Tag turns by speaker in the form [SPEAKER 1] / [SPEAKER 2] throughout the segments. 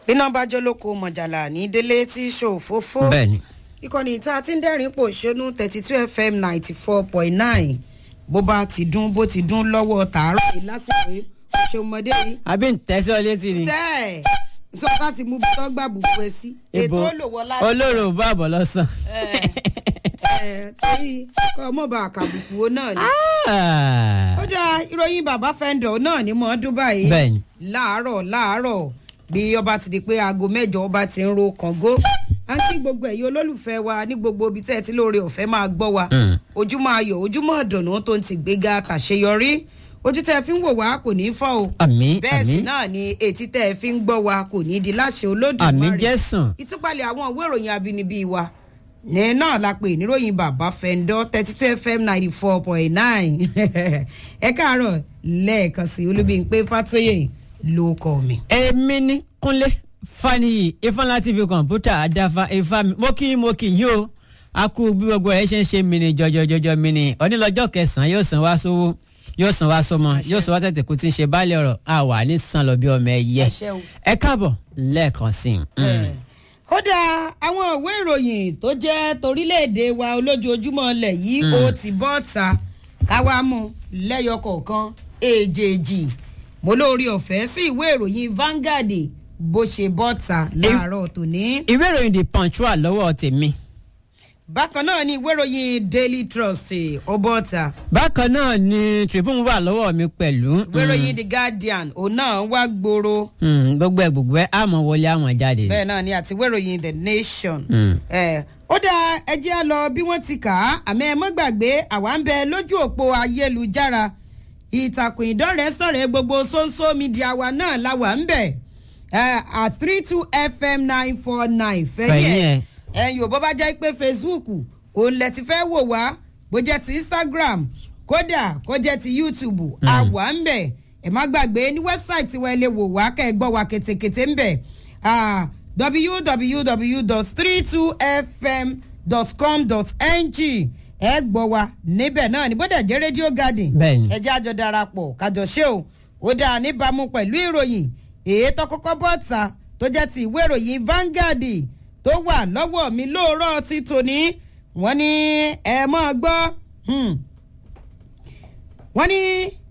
[SPEAKER 1] iná bá jó lóko mọ̀jàlá ní délé tí ṣòfófó
[SPEAKER 2] bẹ́ẹ̀ni
[SPEAKER 1] ìkànnì tá a ti ń dẹ́rìn pò ṣónú thirty two fm ninety four point nine bó bá ti dún bó ti dún lọ́wọ́ tààrọ̀ yìí lásìkò yìí òṣèmọdé yìí
[SPEAKER 2] àbí ń tẹ́sí ọ létí ni
[SPEAKER 1] tẹ́ ẹ̀ sọ́sá ti mú tọ́gbà bùkún ẹ sí ètò olówó láti
[SPEAKER 2] olóró ò bá àbọ̀ lọ́sàn.
[SPEAKER 1] ẹ̀ torí kọ́ ọmọ bá àkàbùkù wo náà ni. ó dá ìròyìn bàbá fẹ́ńdọ̀ náà ní mọ́ dubai
[SPEAKER 2] bẹ́ẹ̀ni
[SPEAKER 1] láàárọ̀ láàárọ̀ bí ọba ti di pé aago mẹ́jọ ọba ti ń ro kàngó à ń kí gbogbo ẹ̀yin olólùfẹ́ wa ní gbogbo ibi tẹ́ ẹ ti lóore ọ̀fẹ́ máa gbọ́ wa
[SPEAKER 2] Mm.
[SPEAKER 1] ojúmọ́ ayọ̀ ojúmọ́ ọ̀dùnnú tó ń ti gbéga tàṣeyọrí ojú tẹ́ ẹ fi ń wò wá kò ní í fọ́ o
[SPEAKER 2] àmì
[SPEAKER 1] bẹ́ẹ̀ sì
[SPEAKER 2] àmì
[SPEAKER 1] náà ni etí tẹ́ ẹ fi ń gbọ́ wa kò ní í di láṣẹ
[SPEAKER 2] àmì
[SPEAKER 1] olódùmarè
[SPEAKER 2] jẹ́sàn
[SPEAKER 1] ìtúpalẹ̀ àwọn ìwé ìròyìn abínibí wa ní náà la pè níròyìn bàbá fẹ́ńdọ́ thirty two fm ninety four point nine ẹ káàárọ̀ lẹ́ẹ̀kan sí olúbíńpé fàtóyè ló kọ́ mi.
[SPEAKER 2] èmi ní kúnlé faniyi ifeanyi tv kọ̀ǹpútà àdáfà ifá mi mo kí mo kí yín o a kú bí gbogbo rẹ ṣe ń ṣe mini jọjọjọjọ mini onílọ́jọ́ kẹsàn-án yóò san wá sówó yóò san wá sọmọ yóò san wá tètè kú tí ń ṣe báàlẹ̀ ọ̀rọ̀ a wà ní san lọ bí ọmọ ẹyẹ
[SPEAKER 1] Àṣẹ o.
[SPEAKER 2] ẹ káàbọ̀ lẹ́ẹ̀kan sí i. Mm.
[SPEAKER 1] ó dá àwọn ìwé ìròyìn tó jẹ́ torílẹ̀-èdè wa olójoojúmọ́ lẹ̀ yìí ó ti bọ́ ta káwá mú lẹ́yọ kọ̀ọ̀kan èjèèjì mo lórí ọ̀fẹ́ sí ìwé ìròyìn Vanguard bó ṣe bọ́ ta láàárọ̀ tòní.
[SPEAKER 2] ìwé ìròyìn the punch wà lọ́wọ́ tèmi
[SPEAKER 1] bákan náà ni ìwé ìròyìn Daily Trust ó bọ́ ta
[SPEAKER 2] bákan náà ni tribune wà lọ́wọ́ mi pẹ̀lú.
[SPEAKER 1] ìwé ìròyìn The Guardian òun náà wá gbòòrò
[SPEAKER 2] Mm, gbogbo ẹ gbogbo ẹ àmọ́ wọlé àmọ́ jáde.
[SPEAKER 1] bẹ́ẹ̀ náà ni àti ìwé ìròyìn The Nation.
[SPEAKER 2] Mm.
[SPEAKER 1] ẹ ó dá ẹjẹ́ á lọ bí wọ́n ti kà á àmọ́ ẹ mọ́ gbàgbé àwa ń bẹ lójú òpó ayélujára ìtàkùn ìdọ́rẹ̀ẹ́ sọ̀rọ̀ gbogbo social media wa náà la wà ń bẹ̀ ẹ at three two fm nine four nine
[SPEAKER 2] Fẹ̀yìn
[SPEAKER 1] fẹ́yìn
[SPEAKER 2] ẹ̀.
[SPEAKER 1] ẹ̀ ẹ̀yin ò bọ́ bá jẹ́ pé facebook òun lẹ ti fẹ́ wò wá bó jẹ́ ti instagram kódà kó jẹ́ ti youtube a wà ń bẹ̀ ẹ má gbàgbé ní wẹ́bsáìtì wa ẹ lè wò wá kẹ́ ẹ gbọ́ wa kètèkètè ń bẹ̀ ah, www.32fm.com.ng ẹ gbọ́ wa níbẹ̀ náà ní bódà jẹ́ rédíò garden
[SPEAKER 2] Bẹ́ẹ̀ni.
[SPEAKER 1] ẹ jẹ́ àjọ darapọ̀ kájọ ṣe o ó dáa níbàámu pẹ̀lú ìròyìn èyí tó kọ́kọ́ bọ́ ta tó jẹ́ ti ìwé ìròyìn Vanguard tó wà lọ́wọ́ mi lóòrọ̀ ti tòní wọ́n ní ẹ mọ́ gbọ́ hmm. wọ́n ní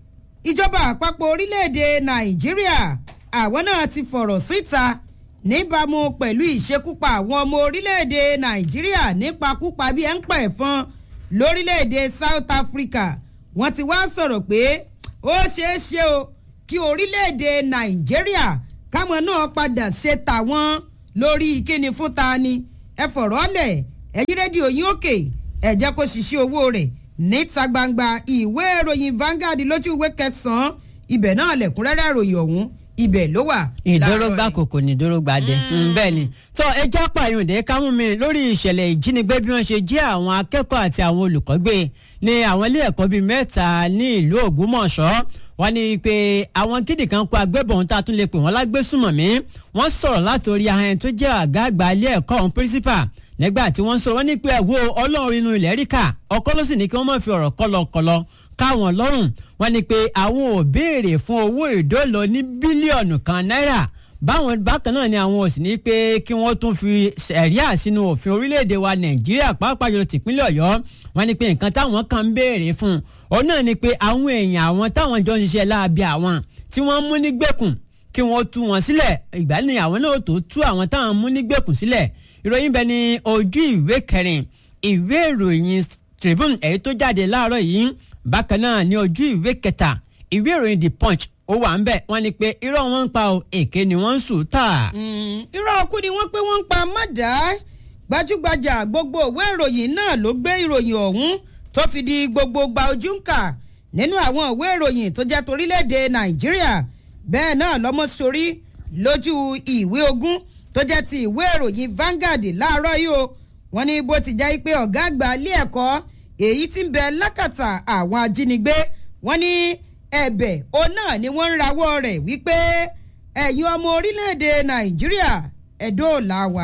[SPEAKER 1] ìjọba àpapọ̀ orílẹ̀-èdè Nàìjíríà àwọn náà ti fọ̀rọ̀ síta níbàámu pẹ̀lú ìṣekúpa àwọn ọmọ orílẹ̀-èdè Nàìjíríà nípakúpa bí ẹ̀ ń pẹ̀ fún lórílẹ̀-èdè South Africa wọ́n ti wá sọ̀rọ̀ pé ó ṣeé ṣe o kí orílẹ̀-èdè Nàìjíríà káwọn náà padà ṣe tàwọn lórí kíni fún ta ni ẹ fọ̀rọ̀ lẹ̀ ẹ̀yìn rédíò yín òkè ẹ jẹ́ kó ṣiṣẹ́ owó rẹ̀ níta gbangba ìwé ìròyìn Vanguard lójú ìwé kẹsàn-án ibẹ̀ náà lẹ̀kúnrẹ́rẹ́ ìròyìn ọ̀hún ibẹ̀ ló wà.
[SPEAKER 2] ìdórógbà
[SPEAKER 1] láàárọ̀ yìí.
[SPEAKER 2] kòkò ní ìdórógbà dé bẹ́ẹ̀ ni tó ẹjọ́ pààyàndé kámú mi lórí ìṣẹ̀lẹ̀ ìjínigbé bí wọ́n ṣe jí àwọn akẹ́kọ̀ọ́ àti àwọn olùkọ́ gbé ní àwọn ilé ẹ̀kọ́ bíi mẹ́ta ní ìlú Ògbómọ̀ṣọ́ wọ́n ní pé àwọn kíndì kan kó agbébọn tá a tún lè pè wọ́n lágbésùmọ̀mí wọ́n sọ̀rọ̀ látòrí ahẹ́n tó jẹ́ àgá àgbà ilé ẹ̀kọ́ ọ̀hún principal nígbà tí wọ́n ń sọ wọ́n ní pé ẹ̀wọ́ ọlọ́run inú ilẹ̀ ríkà ọkọ ló sì ní kí wọ́n má fi ọ̀rọ̀ kọlọkọlọ káwọn lọ́rùn wọ́n ní pé àwọn ò béèrè fún owó ìdólọ ní bílíọ̀nù kan náírà báwọn bákan náà ni àwọn ò sì ní pé kí wọ́n tún fi ṣẹ̀ríà sínú òfin orílẹ̀-èdè wa nàìjíríà pàápàá jùlọ tìpínlẹ̀ ọ̀yọ́ wọ́n ní pé nǹkan táwọn kan ń béèrè fún òun náà ni pé àwọn èèyàn àwọn táwọn jọ ń ṣiṣẹ́ láabi àwọn tí wọ́n mú nígbèkùn kí wọ́n tú wọn sílẹ̀ ìgbà ní àwọn náà tó tú àwọn táwọn mú nígbèkùn sílẹ̀ ìròyìn bẹ ní ojú ìwé kẹrin ìwé ìròyìn Tribune èyí tó jáde láàárọ̀ yìí bákan náà ní ojú ìwé kẹta ìwé ìròyìn The Punch ó wà ń bẹ̀ wọ́n ní pé irọ́ wọn ń pa o èké ni wọ́n ń sùn tà.
[SPEAKER 1] Mm, irọ́ ọkú ni wọ́n pé wọ́n ń pa mọ́dà gbajúgbajà gbogbo òwe ìròyìn náà ló gbé ìròyìn ọ̀hún tó fi di gbogbo gba ojú ń kà nínú àwọn òwe ìròyìn tó jẹ́ torílẹ̀-èdè nàìjíríà bẹ́ẹ̀ náà lọ́mọ sórí lójú ìwé ogún tó jẹ́ ti ìwé ìròyìn Vanguard láàárọ̀ yìí o wọ́n ní bó ti jẹ́ pé ọ̀gá àgbà ilé ẹ̀kọ́ èyí tí ń bẹ lákàtà àwọn ajínigbé wọ́n ní ẹ̀bẹ̀ òun náà ni wọ́n ń rawọ́ rẹ̀ wípé ẹ̀yin ọmọ orílẹ̀-èdè nàìjíríà ẹ̀dóòlà wa.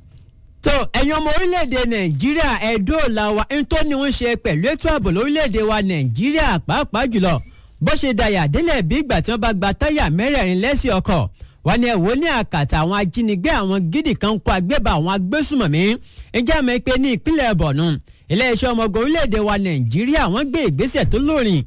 [SPEAKER 2] tó ẹ̀yin ọmọ orílẹ̀-èdè nàìjíríà ẹ̀dóòlà wa ń tó ní wọ́n ṣe pẹ̀lú ètò ààbò lórílẹ̀-èdè wa nàìjíríà pàápàá jùlọ bó ṣe dàyà délẹ̀ bí ìgbà tí wọ́n bá gba táyà mẹ́rẹ̀ẹ̀rin lẹ́sìn ọkọ̀ wọ́n ní ẹ̀wọ́ ní àkàtà àwọn ajínigbé àwọn gidi kan kó agbébà àwọn agbésùmọ̀mí ǹjẹ́ àmọ́ pé ní ìpínlẹ̀ bọ̀nú iléeṣẹ́ ọmọ ogun orílẹ̀-èdè wa nàìjíríà wọ́n gbé ìgbésẹ̀ tó lórin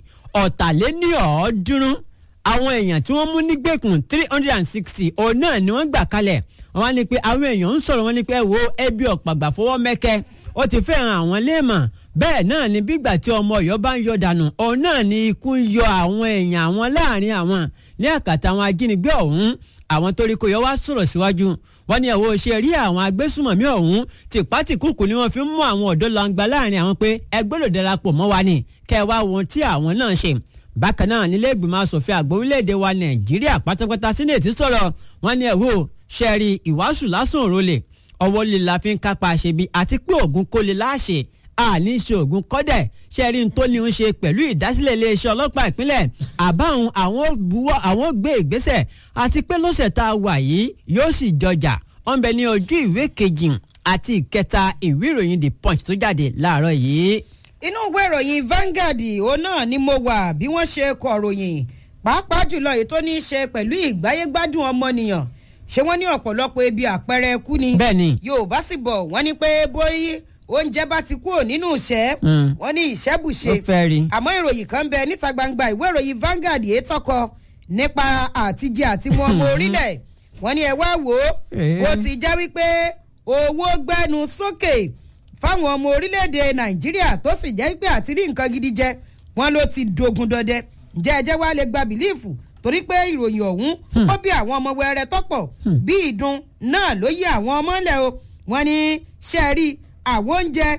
[SPEAKER 2] ọ̀tàléníọ̀ọ́dúnrún àwọn èèyàn tí wọ́n mú nígbèkùn three hundred and sixty òun náà ni wọ́n gbà kalẹ̀ wọ́n wá ní pé àwọn èèyàn ń sọ̀rọ̀ wọn ní pé ẹ wo ẹbí ọ̀pàgbà fọwọ́ mẹ́kẹ́ ó ti fẹ́ hàn àwọn léèmọ̀ bẹ́ẹ̀ náà ni bígbà tí ọmọ ọ̀yọ́ bá ń yọ dànù òun náà ni ikú ń yọ àwọn èèyàn àwọn láàrin àwọn ní àkàtà àwọn ajínigbé ọ̀hún àwọn torí kò yọ wá sọ̀rọ̀ síwájú wọ́n ní ẹ̀wọ́ ṣe rí àwọn agbésùmọ̀mí ọ̀hún tìpátìkùkù ni wọ́n fi ń mú àwọn ọ̀dọ́ langba láàrin àwọn pé ẹgbẹ́ ló darapọ̀ mọ́ wa ni kẹ́ ẹ wá wọn tí àwọn náà ṣe bákan náà nílé ìgbìmọ̀ asòfin àgbà orílẹ̀-èdè wa nàìjíríà pátápátá sínẹ́ẹ̀tì sọ̀rọ̀ wọ́n ní ẹ̀wọ́ ṣẹ́ẹ̀rì ìwàásù lásán òrólè ọwọ́ lè la fi ń kápá àṣebi àti pé ògùn kò lè láṣẹ àní ṣe ògùn kọ́dẹ̀ ṣẹ́ẹ̀rì tó ní ń ṣe pẹ̀lú ìdásílẹ̀ iléeṣẹ́ ọlọ́pàá ìpínlẹ̀ àbáhùn àwọn buwọ́ àwọn gbé ìgbésẹ̀ àti pé lọ́sẹ̀ tá a wà yìí yóò sì jọjà wọ́n bẹ ní ojú ìwé kejì àti ìkẹta ìwé ìròyìn the punch tó jáde láàárọ̀ yìí.
[SPEAKER 1] inú ìwé ìròyìn Vanguard òun náà ni mo wà bí wọ́n ṣe kọ ròyìn pàápàá jùlọ èyí tó ní í ṣe pẹ̀lú ìgbáyégbádùn ọmọnìyàn ṣé wọ́n ní ọ̀pọ̀lọpọ̀ ebi àpẹẹrẹ ẹkú ni
[SPEAKER 2] bẹ́ẹ̀ni
[SPEAKER 1] Yorùbá sì bọ̀ wọ́n ní pé bóyí oúnjẹ bá ti kúrò nínú ìṣẹ́
[SPEAKER 2] Mm.
[SPEAKER 1] wọ́n ní ìṣẹ́bùṣe
[SPEAKER 2] ó fẹ́ rí.
[SPEAKER 1] àmọ́ ìròyìn kan bẹ níta gbangba ìwé ìròyìn Vanguard èyí tọkọ nípa àtijẹ àti mu ọmọ orílẹ̀ wọ́n ní ẹ wá wò ó
[SPEAKER 2] Eh.
[SPEAKER 1] ó ti já wípé owó gbẹnu sókè fáwọn ọmọ orílẹ̀-èdè Nàìjíríà tó sì jẹ́ wípé àti rí nǹkan gidi jẹ wọ́n ló ti dogun dọdẹ ǹjẹ́ ẹ jẹ́ wá lè gba bìlíìfù torí pé ìròyìn ọ̀hún ó bí àwọn ọmọ wẹrẹ tọ́pọ̀ bí ìdun náà ló yí àwọn ọmọ ńlẹ̀ o wọ́n ní ṣẹ́ẹ̀rí àwọn oúnjẹ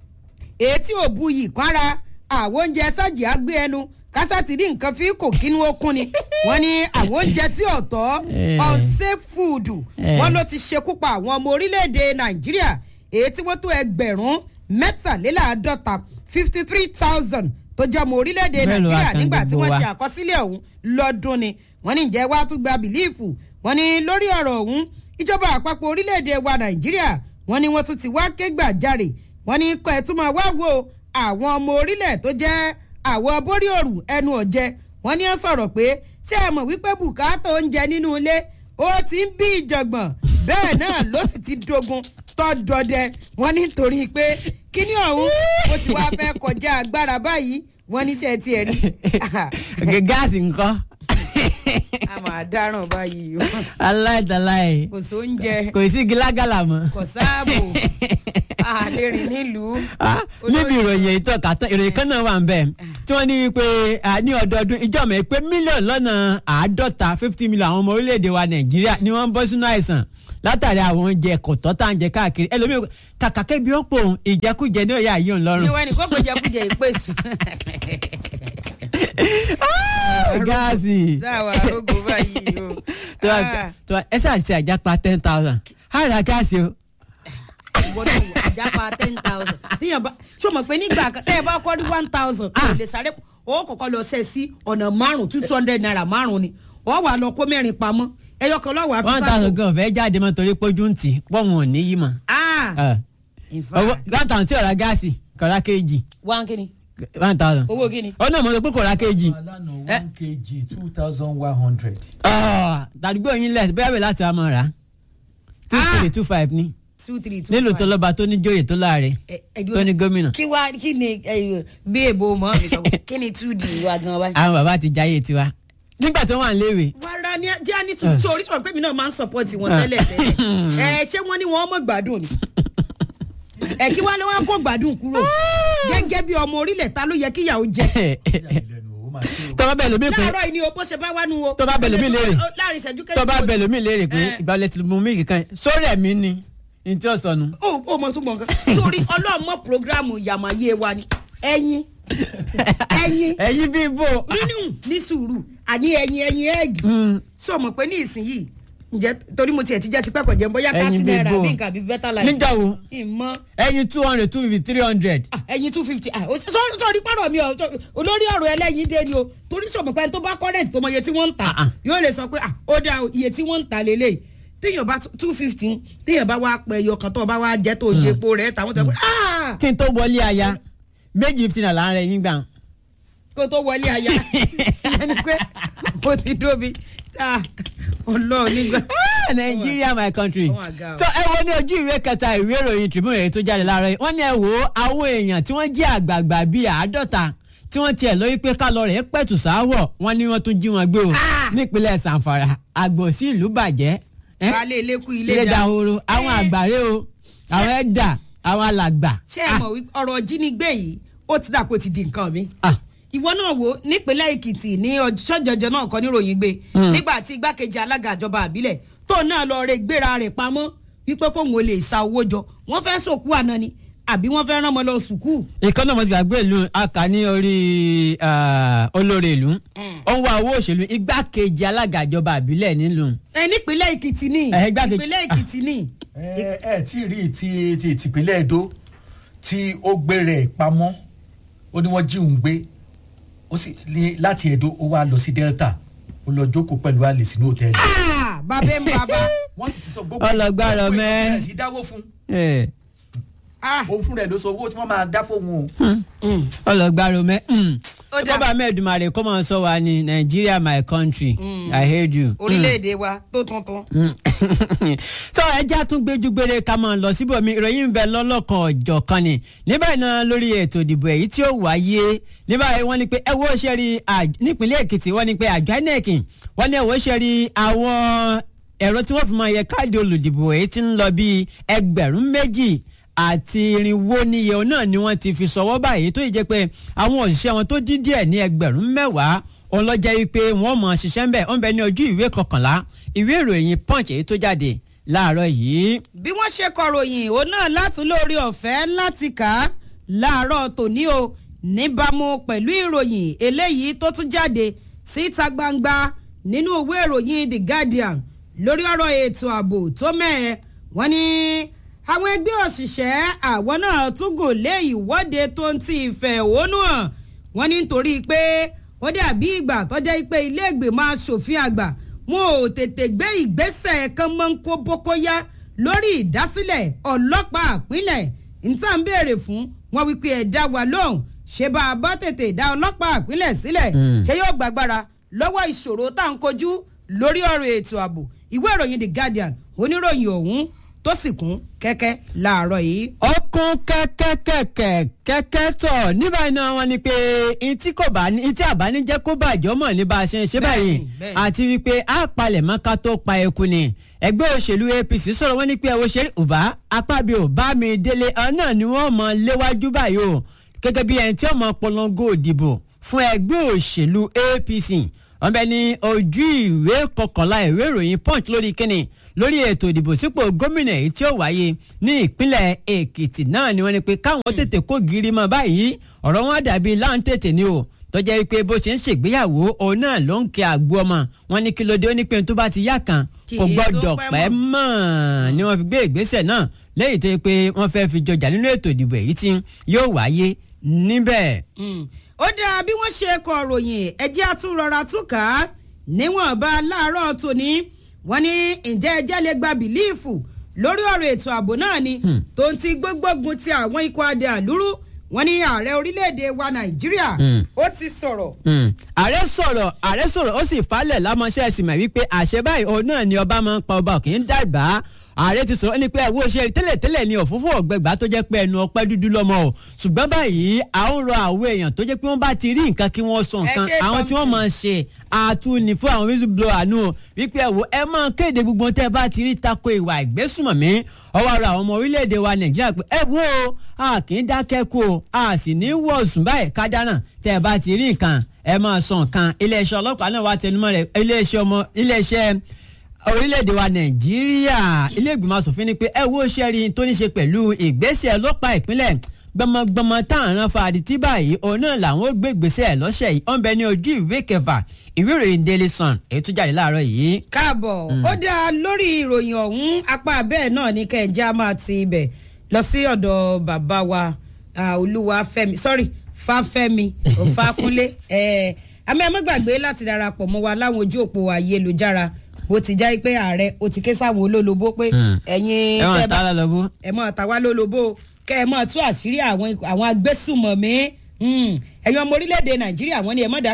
[SPEAKER 1] èyí tí ò bu yìí kára àwọn oúnjẹ sájì á gbé ẹnu kásá ti rí nǹkan fi kò kínú okun ni wọ́n ní àwọn oúnjẹ tí ò tọ́
[SPEAKER 2] Eh.
[SPEAKER 1] unsafe food
[SPEAKER 2] Eh.
[SPEAKER 1] wọ́n ló ti ṣekú pa àwọn ọmọ orílẹ̀-èdè nàìjíríà èyí tí wọ́n tó ẹgbẹ̀rún mẹ́tàléláàádọ́ta fifty three thousand tó jẹ́ ọmọ orílẹ̀-èdè
[SPEAKER 2] Bẹ́ẹ̀ ló wá
[SPEAKER 1] nàìjíríà
[SPEAKER 2] kan
[SPEAKER 1] nígbà tí
[SPEAKER 2] gbogbo
[SPEAKER 1] wọ́n
[SPEAKER 2] wa.
[SPEAKER 1] ṣe àkọsílẹ̀ ọ̀hún lọ́dún ni wọ́n ní ǹjẹ́ wàá tún gba bìlíìfù wọ́n ní lórí ọ̀rọ̀ ọ̀hún ìjọba àpapọ̀ orílẹ̀-èdè wa nàìjíríà wọ́n ní wọ́n tún ti wá ké gbàjarè wọ́n ní kọ́ ẹ̀ tún máa wá wo àwọn ọmọ orílẹ̀ tó jẹ́ àwọn borí òrù ẹnu ọ̀jẹ̀ wọ́n ní ó sọ̀rọ̀ pé ṣé ẹ mọ̀ wípé bùkátà oúnjẹ nínú ilé ó ti ń bí ìjọ̀gbọ̀n bẹ́ẹ̀ náà ló sì ti dogun tọ́dọ̀dẹ wọ́n ní torí pé kíní ọ̀hún ó ti wá fẹ́ kọjá agbára báyìí wọ́n ní ṣe tiẹ̀ rí
[SPEAKER 2] Gẹ- gáàsì nǹkan
[SPEAKER 1] a máa dáràn báyìí o
[SPEAKER 2] aláìdáláì
[SPEAKER 1] kò sóúnjẹ
[SPEAKER 2] kò sí gílágàlà mọ́.
[SPEAKER 1] kò sáàbò a lè rìn nílùú.
[SPEAKER 2] Ah, níbi ìròyìn èyí tọ́ka tán ìròyìn kan náà wà ń bẹ̀ tí wọ́n ní wípé ah, ní ọdọọdún ìjọba ẹ̀ pé mílíọ̀nù lọ́nà àádọ́ta fifty million àwọn ọmọ orílẹ̀-èdè wa nàìjíríà ni wọ́n ń bọ́ sínú àìsàn látàrí àwọn oúnjẹ kọ̀tọ́ tá à ń jẹ káàkiri ẹlòmíì kàkà kébi ó pò òun ìjẹkújẹ ní òye àyè òun lọ́rùn.
[SPEAKER 1] ìwọ ẹnì kó kò jẹ kújẹ ìpèsè.
[SPEAKER 2] gáàsì
[SPEAKER 1] sáà wà arógo báyìí o.
[SPEAKER 2] tó wà- tó wà- ẹ ṣáà ṣe àjápa ten thousand á ra gáàsì o.
[SPEAKER 1] ìwọ náà wò àjápa ten thousand. tíyàn bá ṣó mọ̀ pé nígbà kan tẹ́ ẹ bá kọ́ ní one thousand kò lè sáré o kọ̀kọ́ lọ ṣe sí ọ̀nà márùn-ún two hundred naira márùn-ún ni wọ́n wà lọ kó mẹ́rin pamọ́ ẹyọ kan lọ́wọ́ àfi
[SPEAKER 2] one thousand gan ọ̀fẹ́ jáde mọ́ torí pójú ń tì pọ́ùn ò ní yí mọ́.
[SPEAKER 1] ah
[SPEAKER 2] Ah.
[SPEAKER 1] in
[SPEAKER 2] owó
[SPEAKER 1] fact
[SPEAKER 2] one thousand tí ò ra gáàsì kò ra kéèjì
[SPEAKER 1] one kini
[SPEAKER 2] one thousand.
[SPEAKER 1] owó kini.
[SPEAKER 2] ó náà mo sọ pé kò ra kéèjì.
[SPEAKER 3] alana one kg two thousand one hundred.
[SPEAKER 2] tàdúgbò yín lẹ̀ bóyá bẹ̀ láti àmọ́ rà two
[SPEAKER 1] Ah.
[SPEAKER 2] three two five ní
[SPEAKER 1] two three two
[SPEAKER 2] nílùú
[SPEAKER 1] five.
[SPEAKER 2] tó lọ́ba tó ní jóyè tó láàrẹ
[SPEAKER 1] Ẹ- ẹ dúró.
[SPEAKER 2] tó ní gómìnà
[SPEAKER 1] kí wá kí ni ẹ, bí èbó mọ́ mi sọ kí ni two d wa gan báyìí.
[SPEAKER 2] àwọn bàbá ti jáyé tiwa nígbà tó wà léwe
[SPEAKER 1] wàrà ni jẹ́ àní sùn tí orísun pé mi náà máa ń support wọn tẹ́lẹ̀ tẹ́lẹ̀ ẹ ṣé wọ́n ní wọ́n mọ̀ gbádùn ni ẹ kí wọ́n ní wọ́n kó gbádùn kúrò gẹ́gẹ́ bí ọmọ orílẹ̀ ta ló yẹ kí ìyàwó jẹ
[SPEAKER 2] tọ́ba bẹ̀ lómi pé
[SPEAKER 1] láàárọ̀ yìí ni o bó ṣe bá wá nu o
[SPEAKER 2] Tó bá bẹ̀ lómi léèrè.
[SPEAKER 1] láàrin ìṣẹ́jú kẹ́yìn
[SPEAKER 2] tọ́ba bẹ̀ lómi léèrè pé
[SPEAKER 1] Eh.
[SPEAKER 2] ìgbàlẹ̀ tí mo mí kankan sórí ẹ̀mí ni ní tí ó sọnù.
[SPEAKER 1] o ò mọ̀ tún mọ̀ nǹkan sórí ọlọ́mọ programu yàmáyé wa ni ẹyin ẹyin
[SPEAKER 2] ẹ̀yin bí bò.
[SPEAKER 1] nínú ní sùúrù àní ẹyin ẹyin ẹgì
[SPEAKER 2] Mm.
[SPEAKER 1] sọ mọ̀ pé ní ìsinyìí ǹjẹ́ torí mo tiẹ̀ ti jẹ́ tipẹ́ kọ̀jẹ́ bóyá
[SPEAKER 2] Ẹyin
[SPEAKER 1] thirty
[SPEAKER 2] bíi
[SPEAKER 1] naira
[SPEAKER 2] bò.
[SPEAKER 1] bí nǹkan àbí better life.
[SPEAKER 2] níjà wo
[SPEAKER 1] ìmọ̀
[SPEAKER 2] ẹ̀yin two hundred two fifty three hundred.
[SPEAKER 1] ah, ẹyin two fifty sọ́ọ́rí pàrọ̀ mi ọ̀ tó- olórí ọ̀rọ̀ ẹlẹ́yin dé ni o torí sọ̀mọ̀ pé tó bá current tó mọ iye tí wọ́n ń
[SPEAKER 2] Ah, ah.
[SPEAKER 1] tà yóò lè sọ pé ah, ó dá o, iye tí wọ́n ń tà lélẹ̀ téèyàn bá two fifty téèyàn bá wá pẹ ẹyọ kan tó bá wá jẹ́ tó jẹ epo rẹ̀ tàwọn tó pé ah,
[SPEAKER 2] kí n tó wọlé aya méjì fifty naira láàrin ẹ̀yin gbà.
[SPEAKER 1] kó tó wọlé aya ẹni pé mo ti dóbi ah, ọlọ́ọ̀ nígbà.
[SPEAKER 2] Nigeria my country.
[SPEAKER 1] Oh my God.
[SPEAKER 2] tó ẹ wo ní ojú ìwé kẹta ìwé ìròyìn Tribune èyí tó jáde láàárọ̀ yìí wọ́n ní ẹ wo àwọn èèyàn tí wọ́n jẹ́ àgbààgbà bíi àádọ́ta tí wọ́n tiẹ̀ lórí pé ká lọ rẹ̀ pẹ̀tù sáwọ̀ wọ́n ní wọ́n tún jí wọn gbé o
[SPEAKER 1] Ah!
[SPEAKER 2] nípínlẹ̀ Zamfara àgbò sí ìlú bàjẹ́ ẹ́?
[SPEAKER 1] baálé ilé kú ilé
[SPEAKER 2] ilé
[SPEAKER 1] dá.
[SPEAKER 2] dahoro àwọn
[SPEAKER 1] Eh.
[SPEAKER 2] àgbàre o àwọn ẹ̀dà àwọn alàgbà.
[SPEAKER 1] ṣé ẹ mọ̀ wípé ọ̀rọ̀ jínigbé yìí ó ti dàpọ̀ ti di nǹkan mi.
[SPEAKER 2] Ah,
[SPEAKER 1] ìwọ náà wo nípínlẹ̀ èkìtì ní ọjọ́jọjọ náà kọ́ níròyìn gbé
[SPEAKER 2] Mm.
[SPEAKER 1] nígbà tí igbákejì alága ìjọba àbílẹ̀ tó náà lọ rẹ gbéra rẹ̀ pamọ́ wípé kóun ò lè sa owó jọ wọ́n fẹ́ sòkú àná ni àbí wọ́n fẹ́ rán ọmọ lọ sùkúù.
[SPEAKER 2] ìkan náà mo ti gbàgbé ìlú aka ní orí ah, olórí ìlú
[SPEAKER 1] Mm.
[SPEAKER 2] ó ń wá owó òṣèlú igbákejì alága ìjọba àbílẹ̀ nílùú.
[SPEAKER 1] ẹ nípínlẹ̀ èkìtì ni
[SPEAKER 2] Eh, igbákejì-
[SPEAKER 1] ìpínlẹ̀ èkìtì ni.
[SPEAKER 3] ẹ ẹ tí ì rí ti ti tìpínlẹ̀ Èdó tí ó gbé rẹ̀ pamọ́ ó ní wọ́n jí òun gbé ó sì ní láti Èdó ó wá lọ sí Delta ó lọ jókòó pẹ̀lú àlè sínú hòtẹ́ẹ̀lì
[SPEAKER 1] Ah, bàbá ń bàbá
[SPEAKER 3] wọ́n sì ti sọ gbogbo
[SPEAKER 2] Ọlọ́gbárọ̀
[SPEAKER 3] gbogbo
[SPEAKER 2] mẹ́.
[SPEAKER 3] ìgbésẹ̀ sí dáwó fún
[SPEAKER 2] Eh,
[SPEAKER 1] Ah,
[SPEAKER 3] òun fún rẹ̀ ló sọ owó tí wọ́n máa dá fóun o.
[SPEAKER 1] mm.
[SPEAKER 2] ọlọgbàrò mẹ
[SPEAKER 1] Ó dáa.
[SPEAKER 2] kọ́ba mẹ́ẹ̀dùmarè kó máa sọ wa ní Nigeria my country
[SPEAKER 1] Mm.
[SPEAKER 2] I hate you.
[SPEAKER 1] orílẹ̀-èdè wa tó tuntun.
[SPEAKER 2] tó ẹja tún gbẹjú gbére ká máa lọ síbòmí ìròyìn ń bẹ lọ́lọ́kan ọ̀jọ̀ kan ni níbẹ̀ náà lórí ètò ìdìbò èyí tí ó wáyé níbẹ̀ wọ́n ní pé ẹ wo ṣe rí àj- nípínlẹ̀ Èkìtì wọ́n ní pé àjọ INEC wọ́n ní ẹ wo ṣe rí àwọn ẹ̀rọ tí wọ́n fi máa yẹ káàdì olùdìbò èyí tí ń lọ bíi ẹgbẹ̀rún méjì àti irinwó níye òun náà ni wọ́n ti fi sọwọ́ báyìí tó yìí jẹ́ pé àwọn òṣìṣẹ́ wọn tó dín díẹ̀ ní ẹgbẹ̀rún mẹ́wàá òun lọ jẹ́ wípé wọ́n mọ̀ ṣiṣẹ́ ń bẹ̀ ó ń bẹ ní ojú ìwé kọkànlá ìwé ìròyìn punch èyí tó jáde láàárọ̀ yìí.
[SPEAKER 1] bí wọ́n ṣe kọ̀ròyìn òun náà látún lórí ọ̀fẹ́ láti kà á láàárọ̀ tòní o níbàámu pẹ̀lú ìròyìn eléyìí tó tún jáde síta gbangba nínú ìwé ìròyìn The Guardian lórí ọ̀rọ̀ ètò ààbò tó mẹ́ẹ̀ wọ́n ní àwọn ẹgbẹ́ òṣìṣẹ́ àwọn náà tún gùn lé ìwọ́de tó ń ti ìfẹ̀hónú hàn wọ́n ní nítorí pé ó dàbí ìgbà tó jẹ́ pé ilé ìgbìmọ̀ asòfin àgbà wọn ò tètè gbé ìgbésẹ̀ kan mọ́ ń kó bókóyá lórí ìdásílẹ̀ ọlọ́pàá ìpínlẹ̀ níta ń béèrè fún wọn wípé ẹ̀ dá wa lóhùn ṣé bá a bá tètè dá ọlọ́pàá ìpínlẹ̀ sílẹ̀
[SPEAKER 2] Mm.
[SPEAKER 1] ṣé yóò gbàgbára lọ́wọ́ ìṣòro tá à ń kojú lórí ọ̀rọ̀ ètò ààbò ìwé ìròyìn The Guardian oníròyìn ọ̀hún tó sì kún kẹ́kẹ́ láàárọ̀ yìí.
[SPEAKER 2] ọkùn kẹ́kẹ́kẹ́kẹ́ kẹ́kẹ́ tọ̀ níbàyìí náà wọ́n ní pé etí kò bá ní etí àbánijẹ́ kó bàjọ́ mọ̀ ní bá a ṣe ń ṣe báyìí
[SPEAKER 1] Bẹ́ẹ̀ni, bẹ́ẹ̀ni.
[SPEAKER 2] àti wípé a palẹ̀ mọ́ ká tó pa eku ni ẹgbẹ́ òṣèlú APC sọ̀rọ̀ wọ́n ní pé ẹ̀wọ̀ ṣe ọba apábí ò bá mi délé ọ náà ni wọ́n mọ̀ léwájú báyìí o gẹ́gẹ́ bí ẹni tí ó mọ̀ polongo òdìbò fún ẹgbẹ́ òṣèlú APC wọ́n bẹ ní ojú ìwé kọkànlá ìwé ìròyìn punch lórí kíni lórí ètò ìdìbò sípò gómìnà èyí tí ó wáyé ní ìpínlẹ̀ èkìtì náà ni wọ́n ní pé káwọn tètè kó gírí mọ́ báyìí ọ̀rọ̀ wọn dàbí láǹtètè ni o tọ́jà wípé bó ṣe ń ṣègbéyàwó òun náà ló ń kí àgbo ọmọ wọn ní kí ló dé ó ní pé tó bá ti yá kan
[SPEAKER 1] Kì
[SPEAKER 2] kò
[SPEAKER 1] í
[SPEAKER 2] gbọ́dọ̀
[SPEAKER 1] tún pẹ́
[SPEAKER 2] pẹ́
[SPEAKER 1] mọ́.
[SPEAKER 2] mọ́ ni wọ́n fi gbé ìgbésẹ̀ náà lẹ́yìn tó yẹ pé wọ́n fẹ́ fi jọjà nínú ètò ìdìbò èyí tí yóò wáyé níbẹ̀.
[SPEAKER 1] Mm. ó dáa bí wọ́n ṣe kọ ròyìn ẹjẹ́ àtúnrọ̀ra túkà níwọ̀nba láàárọ̀ tòní wọ́n ní ǹjẹ́ ẹjẹ́ lè gba bìlíìfù lórí ọ̀rọ̀ ètò ààbò náà ni
[SPEAKER 2] Hmm.
[SPEAKER 1] tó ń ti gbógbógun ti àwọn ikọ̀ adé àlúrú wọ́n ní ààrẹ orílẹ̀-èdè wa nàìjíríà
[SPEAKER 2] Hmm.
[SPEAKER 1] ó ti sọ̀rọ̀
[SPEAKER 2] Mm. ààrẹ sọ̀rọ̀ ààrẹ sọ̀rọ̀ ó sì falẹ̀ lámọ́ṣẹ́ ẹ̀sìn mọ̀ wípé àṣẹ báyìí òun náà ni ọba máa ń pa ọba kì í dàgbà ààrẹ ti sọ̀rọ̀ ní pé ẹ̀wọ́ ṣe tẹ́lẹ̀tẹ́lẹ̀ ni òfófó ọ̀gbẹ́gbà tó jẹ́ pé ẹnu ọpẹ́ dúdú lọ́mọ o ṣùgbọ́n báyìí à ń rọ àwọn èèyàn tó jẹ́ pé wọ́n bá ti rí nǹkan kí wọ́n sọ nǹkan
[SPEAKER 1] ṣe
[SPEAKER 2] àwọn tí wọ́n
[SPEAKER 1] something.
[SPEAKER 2] máa ṣe àtúnì fún àwọn whistleblower nù o wípé ẹ̀wọ́ ẹ máa kéde gbogbo tẹ́ ẹ bá ti rí tako ìwà ìgbésùmọ̀mí ọwọ́ ara àwọn ọmọ orílẹ̀-èdè wa nàìjíríà pé ẹ wo a kì í dákẹ́ kú o a sì ní wọ̀sùn báyìí ká dáná tẹ́ ẹ bá ti rí nǹkan ẹ máa sọ nǹkan iléeṣẹ́ ọlọ́pàá náà wá tẹnumọ́ rẹ̀ iléeṣẹ́ ọmọ iléeṣẹ́ orílẹ̀-èdè wa nàìjíríà ilé ìgbìmọ̀ asòfin ni pé ẹ wo sẹ́rí tó ní ṣe pẹ̀lú ìgbésẹ̀ ọlọ́pàá ìpínlẹ̀ gbọmọgbọmọ táàrán fàdí tí báyìí òun náà làwọn ó gbé ìgbésẹ̀ lọ́sẹ̀ yìí ọ̀nbẹ ní ojú ìwé kẹfà ìwé ìròyìn daily sun èyí tó jáde láàárọ̀ yìí.
[SPEAKER 1] káàbọ̀ ó dáa lórí ìròyìn ọ̀hún apá bẹ́ẹ̀ náà ní kẹ́ńjẹ́ á máa ti ibẹ̀ lọ sí ọ̀dọ̀ bàbá wa ah, olúwafẹ́mi sorry fáfẹ́mi òfàkúnlé ẹ̀ àmì ẹ̀ má gbàgbé láti darapọ̀ mọ́ wa láwọn ojú òpó ayélujára bó ti já pé ààrẹ ó ti ké sáwọn olólobó pé
[SPEAKER 2] Hmm.
[SPEAKER 1] ẹ̀yin
[SPEAKER 2] ẹ wọn
[SPEAKER 1] tẹ́ bá-
[SPEAKER 2] ta lọ lọ bó.
[SPEAKER 1] ẹ mọ àtàwá lólobó kẹ ẹ mọ tú àṣírí àwọn ikọ̀- àwọn agbésùmọ̀mí Mm. ẹ̀yin ọmọ orílẹ̀-èdè nàìjíríà wọ́n ní ẹ mọ̀ dákẹ́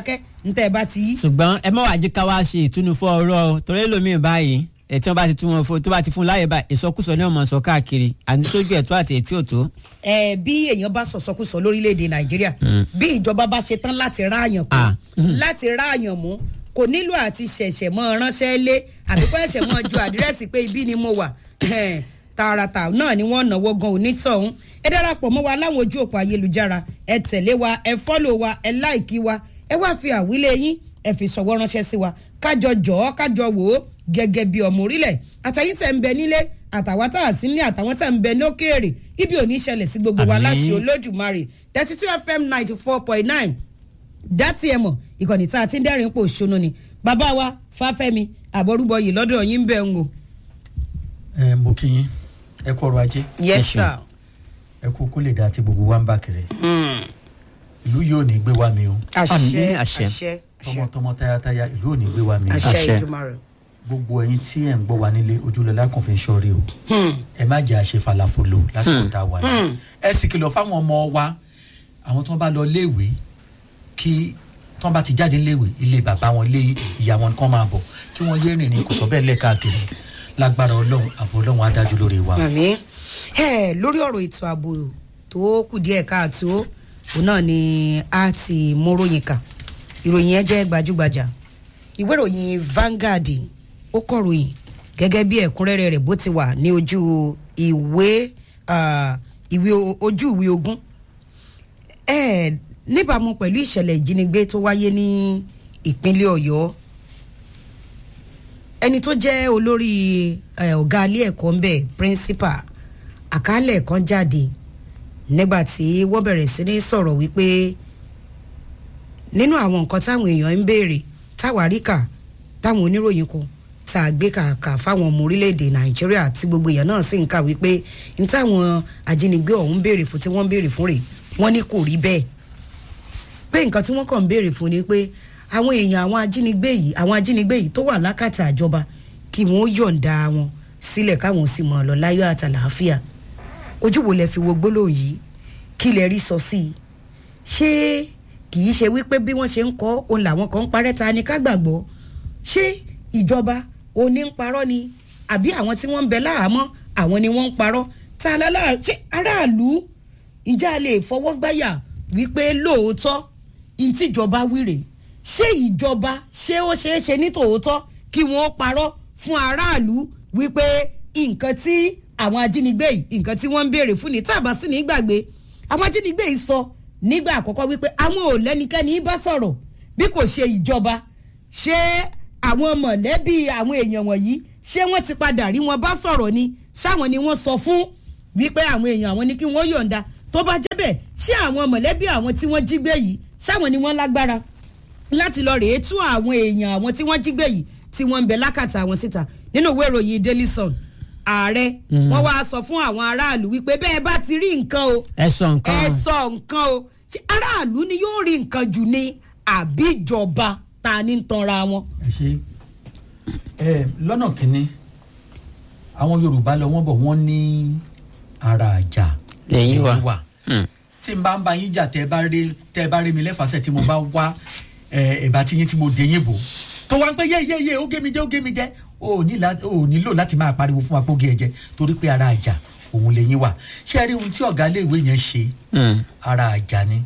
[SPEAKER 1] ntẹ́ ẹ bá ti yí.
[SPEAKER 2] ṣùgbọ́n ẹ má wàá jẹ́ ká wá ṣe ìtúnu fún ọ̀rọ̀ o torí ẹlòmíín báyìí ẹ̀ tí wọ́n bá ti tún wọn fún tó bá ti fún láyè báyìí ìsọkúsọ ni wọ́n máa sọ káàkiri àti tójú ẹ̀tọ́ àti ètí òtó.
[SPEAKER 1] ẹ bí èèyàn bá sọ̀sọ́kùsọ lórílẹ̀‐èdè nàìjíríà bí ìjọba bá ṣe tán láti ráàyàn kú
[SPEAKER 2] Ah.
[SPEAKER 1] láti ráàyàn mú kò nílò àti ṣẹ̀ṣẹ̀ mọ́ ránṣẹ́ lé àbí kó ẹ̀ṣẹ̀ mọ́ ju àdírẹ́sì pé ibi ni mo wà tààràtà náà ni wọ́n náwó gan onítọ̀hún ẹ darapọ̀ mọ́ wa láwọn ojú òpó ayélujára ẹ tẹ̀lé wa ẹ fọ́lò wa ẹ láìkí wa ẹ wá fi àwílé yín ẹ fi ṣọwọ́ ránṣẹ́ sí wa kájọ jọ̀ọ́ kájọ wò ó gẹ́gẹ́ bí ọmọ orílẹ̀ àtàyín tẹ̀ ń bẹ nílé àtàwọn tá a sí nílé àtàwọn tá a ń bẹ ní òkèèrè ibi ò ní ṣẹlẹ̀ sí gbogbo wa
[SPEAKER 2] Àmín.
[SPEAKER 1] láṣẹ olódùmarè thirty two fm ninety four point nine dátì ẹ̀ mọ̀ ìkànnì tá a ti ń dẹ́rìn pò ṣonú ni bàbá wa fáfẹ́mi àbọ̀rúbọ yìí lọ́dọ̀ yín ń bẹ̀ ń o.
[SPEAKER 3] ẹ mo kí yín ẹ kú ọrọ̀ ajé
[SPEAKER 1] yes
[SPEAKER 2] ṣeun.
[SPEAKER 1] sir.
[SPEAKER 3] ẹ kú kó lè dá tí gbogbo wa ń bá kiri ìlú yóò ní gbé wa mi o
[SPEAKER 1] àṣẹ
[SPEAKER 2] Àmín,
[SPEAKER 1] àṣẹ
[SPEAKER 2] àṣẹ.
[SPEAKER 1] àṣẹ
[SPEAKER 3] tọmọtọmọ tayátayá ìlú ò ní gbé wa mi o
[SPEAKER 1] àṣẹ
[SPEAKER 2] Àṣẹ.
[SPEAKER 1] ìjùmọ̀rẹ̀.
[SPEAKER 3] gbogbo ẹyin tí ẹ ń gbọ́ wa nílé ojúlọ́lá kàn fi ń ṣọ́rí o ẹ má jẹ́ àṣẹ falafolo lásìkò tá a wà yìí ẹ sì kìlọ̀ fáwọn ọmọ wa àwọn tí wọ́n bá lọ léèwé kí tí wọ́n bá ti jáde léèwé ilé bàbá wọn lé ìyá wọn kán máa bọ̀ kí wọ́n yé rìnrìn kò sọ bẹ́ẹ̀ lẹ́ẹ̀káàkiri lágbára ọlọ́run àbọ̀ ọlọ́run á dájú lórí wa.
[SPEAKER 1] àmì ẹ lórí ọ̀rọ̀ ètò ààbò tó kù díẹ̀ káàtó òun náà ni a ti mú ròyìn kà ìròyìn yẹn jẹ́ gbajúgbajà ìwé ìròyìn Vanguard ó kọ ròyìn gẹ́gẹ́ bí ẹ̀kúnrẹ́rẹ́ rẹ̀ bó ti wà ní ojú ìwé ah, ìwé o- ojú ìwé ogún ẹ níbàámu pẹ̀lú ìṣẹ̀lẹ̀ ìjínigbé tó wáyé ní ìpínlẹ̀ Ọ̀yọ́ ẹni tó jẹ́ olórí eh, ọ̀gá ilé ẹ̀kọ́ ń bẹ̀ principal àkálẹ̀ kan jáde nígbà tí wọ́n bẹ̀rẹ̀ sí ní sọ̀rọ̀ wípé nínú àwọn nǹkan táwọn èèyàn ń béèrè táwárí kà táwọn oníròyìn kọ tá a gbé kàkà fáwọn ọmọ orílẹ̀-èdè nàìjíríà tí gbogbo èèyàn náà sì ń kà wípé ní táwọn ajínigbé ọ̀hún ń béèrè fún tí wọ́n ń béèrè fún rẹ̀ wọ́n ní kò rí bẹ́ẹ̀ pé nǹkan tí wọ́n kàn ń béèrè fún ni pé àwọn èèyàn àwọn ajínigbé yìí àwọn ajínigbé yìí tó wà lákàtà àjọba kí wọ́n yọ̀ǹda wọn sílẹ̀ káwọn sì mọ̀ ọ́ lọ láyọ̀ àtàlàáfíà ojú wo lẹ fi wo gbólóhùn yìí kí lẹ rí sọ sí i ṣé kì í ṣe wípé bí wọ́n ṣe ń kọ́ òun làwọn kan ń parẹ́ ta ni ká gbàgbọ́ ṣé ìjọba òní ń parọ́ ni àbí àwọn tí wọ́n ń bẹ láhàámọ́ àwọn ni wọ́n ń parọ́ ta lálá ṣé aráàlú ǹjẹ́ a lè fọwọ́ gbáyà wípé lóòótọ́ ìtìjọba wíre ṣé ìjọba ṣé ó ṣeé ṣe ní tòótọ́ kí wọ́n parọ́ fún aráàlú wípé nǹkan tí àwọn ajínigbé yìí nǹkan tí wọ́n ń béèrè fún ni tábà sí ní gbàgbé àwọn ajínigbé yìí sọ nígbà àkọ́kọ́ wípé àwọn ò lẹ́nikẹ́ni bá sọ̀rọ̀ bí kò ṣe ìjọba ṣé àwọn mọ̀lẹ́bí àwọn èèyàn wọ̀nyí ṣé wọ́n ti padà rí wọn bá sọ̀rọ̀ ni ṣáwọn ni wọ́n sọ fún wípé àwọn èèyàn àwọn ni kí wọ́n yọ̀ǹda tó bá jẹ́ bẹ́ẹ̀ ṣé àwọn mọ̀lẹ́bí àwọn tí wọ́n jí gbé yìí ṣáwọn ni wọ́n lágbára láti lọ rèé tú àwọn èèyàn àwọn tí wọ́n jí gbé yìí tí wọ́n ń bẹ lákàtà àwọn síta nínú ìwé ìròyìn Daily Sun ààrẹ wọ́n wá sọ fún àwọn aráàlú wípé bẹ́ẹ̀ bá ti rí nǹkan o
[SPEAKER 2] ẹ sọ nǹkan
[SPEAKER 1] ẹ sọ nǹkan o ṣé aráàlú ni yóò rí nǹkan jù ní àbíjọba ta ní ń tanra wọn.
[SPEAKER 3] ẹ ṣe ẹ lọ́nà kínní àwọn yorùbá lọ wọ́n bọ̀ wọ́n ní ara àjà
[SPEAKER 2] Lẹ́yìn wa.
[SPEAKER 3] lẹ́yìn
[SPEAKER 2] Hmm.
[SPEAKER 3] tí n bá ń bá yín jà tẹ́ ẹ bá rí tẹ́ ẹ bá rí mi lẹ́fàṣẹ́ tí mo bá wá ẹ ẹ̀bá tí yín tí mo dé yín bò tó wá ń pẹ́ yéyéyé ó gé mi jẹ́ ó gé mi jẹ́ ó ní lá- ó nílò láti máa pariwo fún wa pé ó gé ẹ jẹ torí pé ara àjà òun lẹ́yìn wà ṣé ẹ rí ohun tí ọ̀gá iléèwé yẹn ṣe
[SPEAKER 2] Hmm.
[SPEAKER 3] ara àjà ni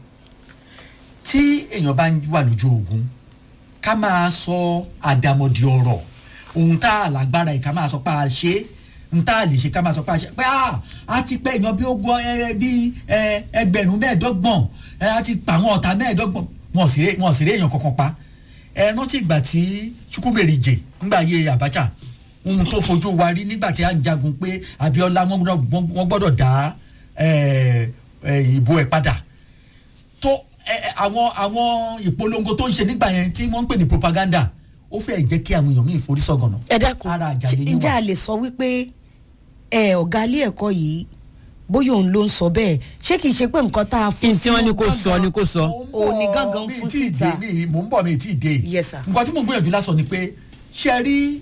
[SPEAKER 3] tí èèyàn bá ń wà lójú ogun ká máa sọ àdàmọ̀dì ọ̀rọ̀ ohun tá a lágbára yìí ká máa sọ pé a ṣe é ohun tá a lè ṣe ká máa sọ pé a ṣe pé a a ti pẹ́ èèyàn bí ogún ẹ bí ẹ ẹgbẹ̀rún mẹ́ẹ̀ẹ́dọ́gbọ̀n ẹ a ti pa àwọn ọ̀tá mẹ́ẹ̀ẹ́dọ́gbọ̀n wọn ò sì ré wọn ò sì ré èèyàn kankan pa ẹ rántí ìgbà tí Chukwumerije ńgbà yé Abacha ohun tó fojú wa rí nígbà tí a ń jagun pé Abiola wọn gbọ́dọ̀- wọn gbọ́dọ̀ dá ẹ, ẹ, ìbò ẹ̀ padà tó ẹ, ẹ, àwọn àwọn ìpolongo tó ń ṣe nígbà yẹn tí wọ́n ń pè ní propaganda ó fẹ́ jẹ́ kí àwọn èèyàn míì forí sọ̀gànà.
[SPEAKER 1] ẹ dákun
[SPEAKER 3] ara àjà
[SPEAKER 1] ṣé-
[SPEAKER 3] lè yín
[SPEAKER 1] ǹjẹ́
[SPEAKER 3] wà.
[SPEAKER 1] a lè sọ wípé ẹ ọ̀gá ilé ẹ̀kọ́ yìí bóyá òun ló ń sọ bẹ́ẹ̀ ṣé kìí ṣe pé nǹkan tá a fún
[SPEAKER 2] n tí wọ́n ní kó sọ ni kó sọ.
[SPEAKER 3] Mo ń bọ̀,
[SPEAKER 1] òun ni gángan
[SPEAKER 3] mi
[SPEAKER 1] fún
[SPEAKER 3] tí ì
[SPEAKER 1] síta.
[SPEAKER 3] dé, mi- mò ń bọ̀ mi tí ì dé.
[SPEAKER 1] Yes, sir.
[SPEAKER 3] nǹkan tí mò ń gbìyànjú lásán ni pé ṣe rí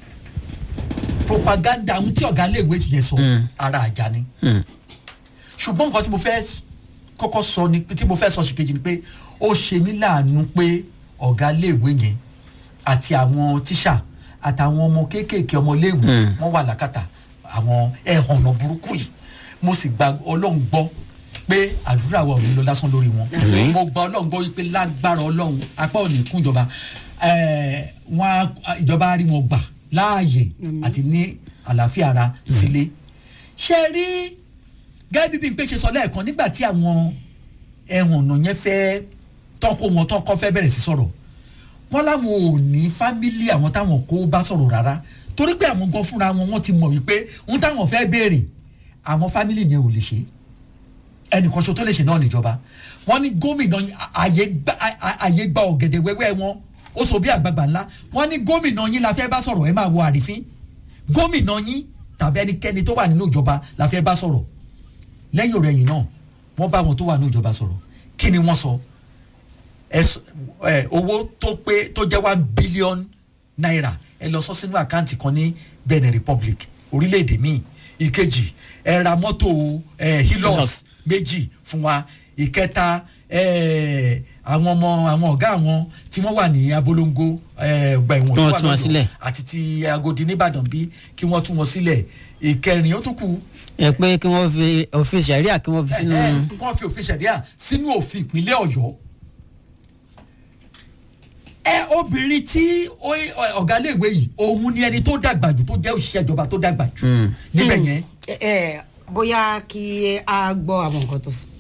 [SPEAKER 3] propaganda ohun tí ọ̀gá iléèwé yẹn sọ
[SPEAKER 2] Mm.
[SPEAKER 3] ara àjà ni
[SPEAKER 2] Hmm.
[SPEAKER 3] ṣùgbọ́n nǹkan tí mo fẹ́ kọ́kọ́ sọ ni tí mo fẹ́ sọ ṣìkejì ni pé ó ṣe mí láàánú pé ọ̀gá iléèwé yẹn àti àwọn tíṣà àtàwọn ọmọ kéékèèké ọmọléèwé wọ́n wà lákàtà àwọn ẹ̀hànnà burúkú yìí mo sì gba ọlọ́run gbọ́ pé àdúrà wa ò ní lọ lásán lórí wọn mo gba ọlọ́run gbọ́ wípé lágbára ọlọ́run apá ò ní kún ìjọba eh, wọn á- ìjọba á rí wọn gbà láàyè àti ní àlàáfíà ara sílé ṣe rí gẹ́gẹ́ bí Bímpé ṣe sọ lẹ́ẹ̀kan nígbà tí àwọn ẹ̀hànnà yẹn fẹ́ tọ́kọ wọn tọ́kọ fẹ́ bẹ̀rẹ̀ sí sọ̀rọ̀ wọn láwọn ò ní fámílì àwọn táwọn kó bá sọ̀rọ̀ rárá torí pé àwọn gan fúnra wọn wọ́n ti mọ̀ wípé ohun táwọn fẹ́ béèrè àwọn fámílì yẹn ò lè ṣe ẹnìkan ṣo tó lè ṣe náà níjọba wọ́n ní gómìnà yín- àyè gba à- àyè gba ọ̀gẹ̀dẹ̀ wẹ́wẹ́ wọn ó sọ bí àgbààgbà ńlá wọ́n ní gómìnà yín la fẹ́ bá sọ̀rọ̀ ẹ máa wo àrífín gómìnà yín tàbí ẹnikẹ́ni tó wà nínú ìjọba la fẹ́ bá sọ̀rọ̀ lẹ́yìn ọ̀rẹ́yìn náà wọ́n bá wọn tó wà nínú ìjọba sọ̀rọ̀ kí ni wọ́n sọ ẹs- ẹ, owó tó pé tó jẹ́ one billion naira ẹ lọ sọ sínú àkáǹtì kan ní Benin Republic orílẹ̀-èdè míì ìkejì ẹ ra mọ́tò ẹ, Hilux
[SPEAKER 2] Hilux.
[SPEAKER 3] méjì fún wa ìkẹta ẹ, àwọn ọmọ àwọn ọ̀gá àwọn tí wọ́n wà ní abolongo ẹ, ọgbà ẹ̀wọ̀n
[SPEAKER 2] Kí
[SPEAKER 3] tó
[SPEAKER 2] wọ́n
[SPEAKER 3] wà
[SPEAKER 2] tú wọn
[SPEAKER 3] lọ́dọ̀
[SPEAKER 2] sílẹ̀.
[SPEAKER 3] àti ti Agodi nìbàdàn bí kí wọ́n tú wọn sílẹ̀ ìkẹrin ó tún kù
[SPEAKER 2] ẹ pé kí wọ́n fi òfin sẹ̀ríà kí wọ́n fi sínú.
[SPEAKER 3] ẹ, ẹ, kí wọ́n fi òfin ṣẹ̀ríà sínú òfin ìpínlẹ̀ ọ̀yọ́ ẹ obìnrin tí ó- ọ̀gá iléèwé yìí òun ni ẹni tó dàgbà jù tó jẹ́ òṣìṣẹ́ ìjọba tó dàgbà jù
[SPEAKER 2] Mm.
[SPEAKER 3] níbẹ̀ yẹn
[SPEAKER 1] ẹ ẹ bóyá kí a gbọ́ àwọn nǹkan tó sọ.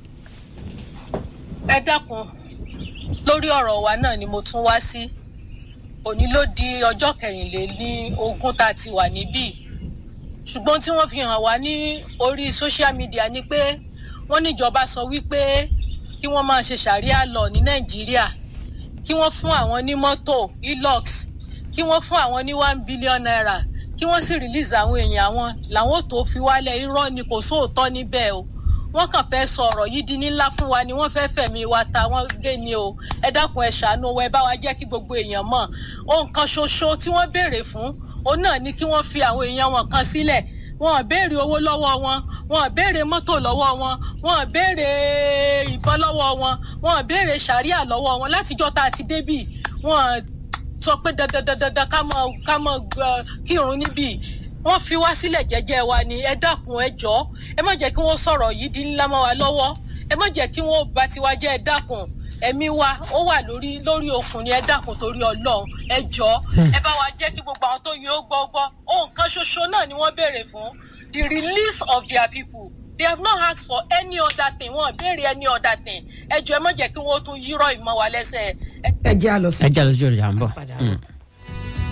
[SPEAKER 4] ẹ dákun lórí ọ̀rọ̀ wa náà ni mo tún wá sí òní ló di ọjọ́ kẹrìnlélí ogún tá a ti wà níbí ṣùgbọ́n tí wọ́n fi hàn wá ní orí social media ni pé wọ́n níjọba sọ wípé kí wọ́n máa ṣe ṣàríà lọ ní nàìjíríà kí wọ́n fún àwọn ní mọ́tò hilux kí wọ́n fún àwọn ní one billion naira kí wọ́n sì release àwọn èèyàn àwọn làwọn ò tó fi wálẹ̀ irọ́ ni kò sóòótọ́ níbẹ̀ o wọ́n kàn fẹ́ sọ ọ̀rọ̀ yìí di ńlá fún wa ni wọ́n fẹ́ fẹ̀mí wa ta wọ́n gé ni o ẹ dákun ẹ ṣàánú wa ẹ bá wa jẹ́ kí gbogbo èèyàn mọ̀ ohun kan ṣoṣo tí wọ́n béèrè fún òun náà ni kí wọ́n fi àwọn èèyàn wọn kan sílẹ̀ wọn ò béèrè owó lọ́wọ́ wọn wọn ò béèrè mọ́tò lọ́wọ́ wọn wọn ò béèrè ìbọn lọ́wọ́ wọn wọn ò béèrè sàríà lọ́wọ́ wọn látijọ́ tá a ti débì wọn ò sọ pé dandandandandan ká mọ ká mọ gbọ kírun níbí wọ́n fi wá sílẹ̀ jẹ́jẹ́ wa ni ẹ dákun ẹ jọ̀ọ́ ẹ má jẹ́ kí wọ́n sọ̀rọ̀ yìí di ńlá mọ́ wa lọ́wọ́ ẹ má jẹ́ kí wọ́n bà tiwa jẹ́ ẹ dákun ẹ̀mí wa ó wà lórí lórí okùn ni ẹ dákun torí Ọlọ́run ẹ jọ̀ọ́ ẹ bá wa jẹ́ kí gbogbo àwọn tó yẹ ó gbọ́ gbọ́ ohun kan ṣoṣo náà ni wọ́n béèrè fún the release of their people they have not asked for any other thing wọn ò béèrè any other thing ẹ jọ̀ọ́ ẹ má jẹ́ kí wọ́n tún yírọ̀ ìmọ̀ wa lẹ́sẹ̀ ẹ
[SPEAKER 1] ẹ jẹ́ a lọ sí.
[SPEAKER 2] ẹ jẹ́ àlọ́jọ́ rẹ̀ à ń bọ̀.
[SPEAKER 1] Padà
[SPEAKER 2] Mm.
[SPEAKER 1] bọ̀.